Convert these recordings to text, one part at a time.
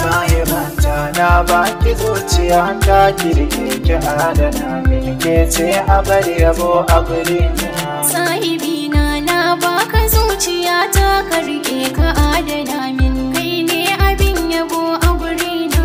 sahibanta na baki zuciya ta kirki ki adana min ke ce a bari yabo a guri na Sahibina na baka zuciya ta ka rike ka adana min kai ne abin yabo a gurina.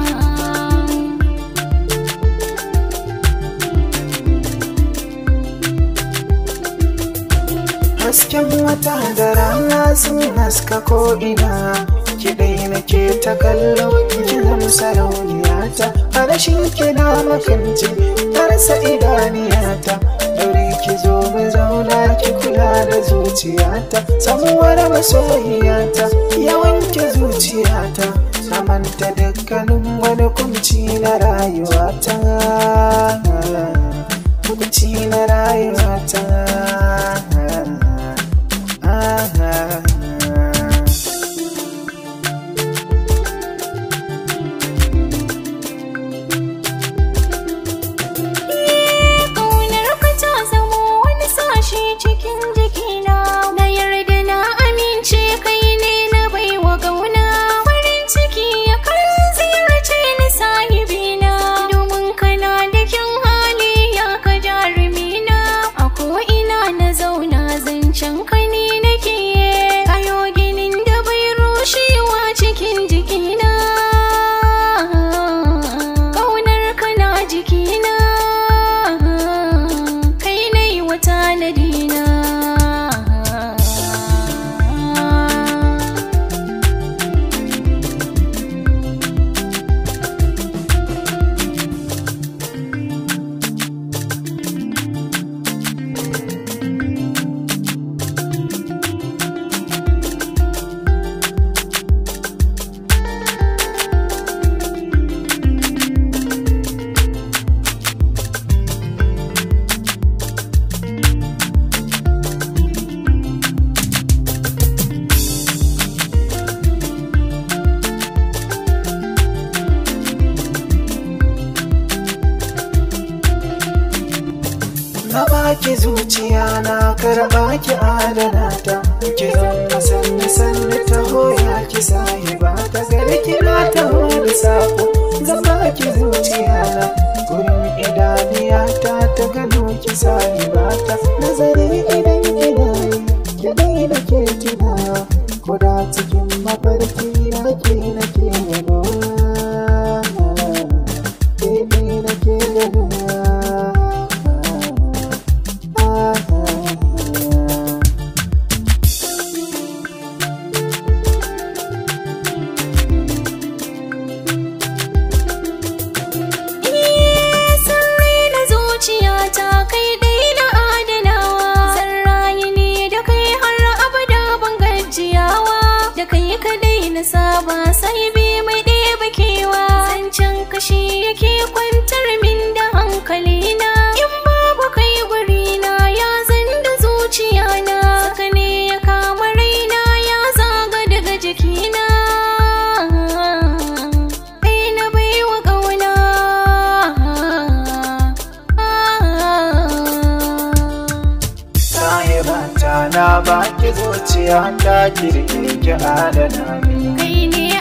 hasken wata da rana sun haska ko'ina kiɗai nake ta kallo kiran sarauniyata a rashin kina makanci tarsa idaniyata dore ki zo mu zauna ki kula da zuciyata samuwar masoyiyata yawan ki zuciyata na manta dukkanin wani kunci na rayuwata kunci na rayuwata Ƙaunar ka ta zamo wani sashi cikin jikina. Na yarda na amince kai ne na baiwa gauna. Farin ciki ya kan ziyarce ni sahibina. Domin kana da kyan hali ya ka jarumina. A ko'ina na zauna zancen ka ne nake. Kayo ginin da bai rushewa cikin jikina. Ƙaunar ka na jikina. Kai na yi wa tanadina. Na baki zuciya na karɓa ki adana ta Ki zama sanni sanni ta hoya ki sahiba ta gari kina ta da sako Zan baki zuciya na gurin idaniya ta ta gano ki sahiba ta Nazari idan ina yi ki dai da ke tuna Koda cikin mafarki na ke na ke gano Ke ɗai na ke gano Sarrai na zuciyata kai dai na adanawa Sarrayi ne da kai har abada ban gajiyawa Da kai kadai na saba sai bi mai ɗeba kewa Zancen kashi yake kwantar min da hankalina In babu kai gurina ya zan da zuciyana Saka ne ya kama raina ya zaga daga jikina Kai na baiwa ƙauna sahibanta na baki zuciya ta kirki ki adana min Kai ne